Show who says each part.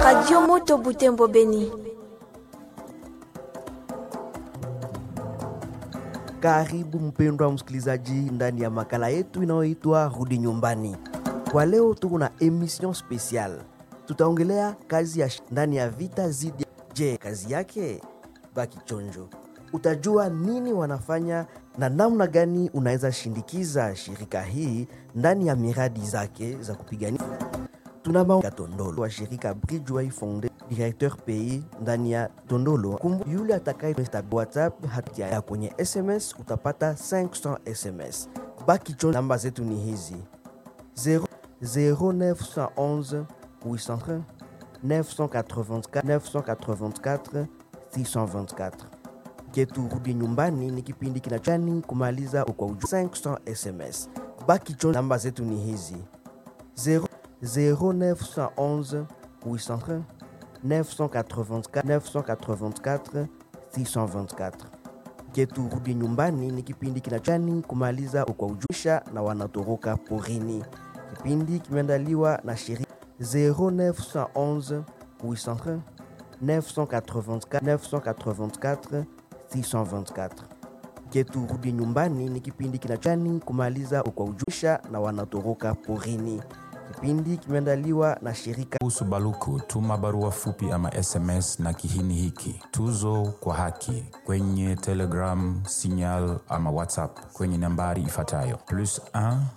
Speaker 1: Radio Moto Butembo Beni.
Speaker 2: Karibu mpendwa msikilizaji ndani ya makala yetu inayoitwa Rudi Nyumbani. Kwa leo tuko na emission special, tutaongelea kazi ya sh- ndani ya vita zidi. Je, kazi yake? Baki chonjo, utajua nini wanafanya na namna gani unaweza shindikiza shirika hii ndani ya miradi zake za kupigania tuna Maunga Tondolo wa shirika Bridgeway Foundation, directeur pays ndani ya Tondolo. Kumbu yule atakaye WhatsApp hatia ya kwenye SMS utapata 500 SMS. Baki chon, namba zetu ni hizi 0 0911 800 984 984 624 ketu rudi nyumbani ni kipindi kinachani kumaliza kwa uju 500 SMS. Baki chon, namba zetu ni hizi 0 0911 800 984 984 624 ketu rudi nyumbani ni kipindi kinachani kumaliza kwa ujusha na wanatoroka porini. Kipindi kimeandaliwa na shirika 0911 800 984 984 624 ketu rudi nyumbani ni kipindi kinachani kumaliza kwa ujusha na wanatoroka porini. Kipindi kimeandaliwa na shirika
Speaker 3: kuhusu Baluku, tuma barua fupi ama SMS na kihini hiki tuzo kwa haki kwenye Telegram, Signal ama WhatsApp kwenye nambari ifuatayo plus 1